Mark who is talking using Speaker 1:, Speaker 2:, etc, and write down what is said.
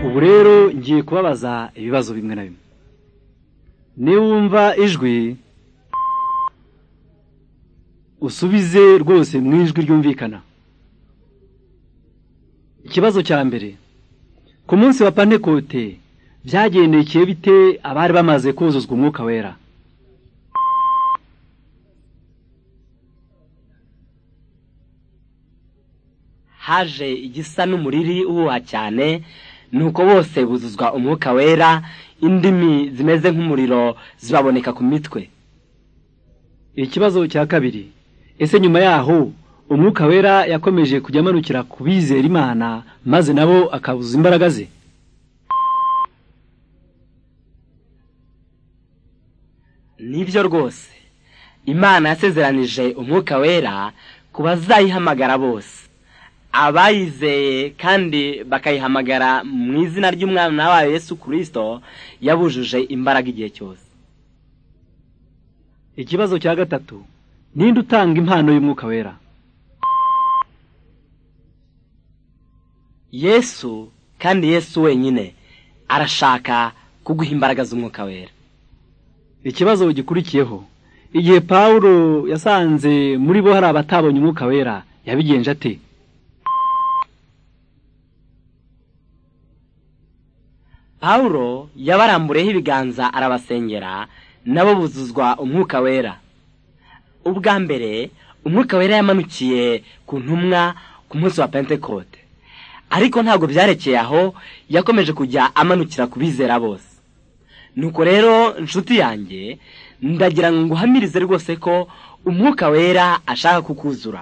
Speaker 1: ubu rero ngiye kubabaza ibibazo bimwe na bimwe niba wumva ijwi usubize rwose mu ijwi ryumvikana ikibazo cya mbere ku munsi wa pantekote byagendekeye bite abari bamaze kuzuzwa umwuka wera
Speaker 2: haje igisa n'umuriri uhuha cyane nuko bose buzuzwa umwuka wera indimi zimeze nk'umuriro zibaboneka ku mitwe
Speaker 1: ikibazo cya kabiri ese nyuma yaho umwuka wera yakomeje kujya amanukira ku bizera imana maze nabo akabuza imbaraga ze
Speaker 2: nibyo rwose imana yasezeranije umwuka wera ku bazayihamagara bose abayizeye kandi bakayihamagara mu izina ry'umwana wayo yesu kirisito yabujuje imbaraga igihe cyose
Speaker 1: ikibazo cya gatatu ninde utanga impano y'umwuka wera
Speaker 2: yesu kandi yesu wenyine arashaka kuguha imbaraga z'umwuka wera
Speaker 1: ikibazo gikurikiyeho igihe pawulo yasanze muri bo hari abatabonye umwuka wera yabigenje ate
Speaker 2: pawulo yabarambureho ibiganza arabasengera nabo buzuzwa umwuka wera ubwa mbere umwuka wera yamanukiye ku ntumwa ku munsi wa pentekote ariko ntabwo byarekeye aho yakomeje kujya amanukira ku bizera bose nuko rero inshuti yanjye ndagira ngo nguhamirize rwose ko umwuka wera ashaka kukuzura